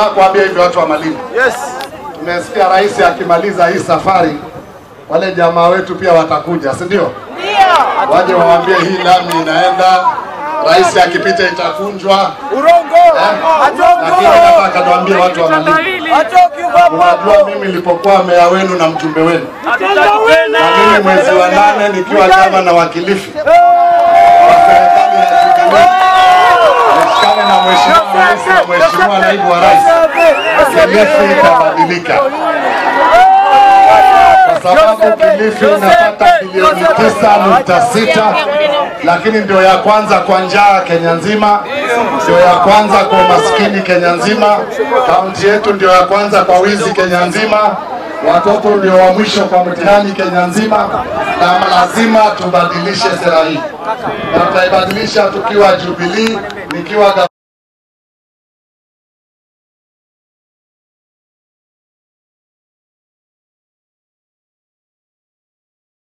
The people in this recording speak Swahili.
nataka kuambia hivi watu wa Malindi. Yes. Tumesikia rais akimaliza hii safari, wale jamaa wetu pia watakuja, si ndio? Waje waambie hii lami inaenda, rais akipita itakunjwa. Urongo. Lakini nataka tuambie watu wa Malindi, Atoki baba. unajua mimi nilipokuwa meya wenu na mjumbe wenu, na mimi mwezi wa nane nikiwa gavana wa Kilifi wa serikali ya Jubilee, nishikane na mheshimiwa rais na mheshimiwa naibu wa rais, Kilifi itabadilika kwa sababu Kilifi inapata bilioni tisa nukta sita lakini ndio ya kwanza kwa njaa Kenya nzima, ndio ya kwanza kwa umaskini Kenya nzima. Kaunti yetu ndio ya kwanza kwa wizi Kenya nzima. Watoto ndio wa mwisho kwa mtihani Kenya nzima, na lazima tubadilishe sera hii, na tutaibadilisha tukiwa Jubilee, nikiwa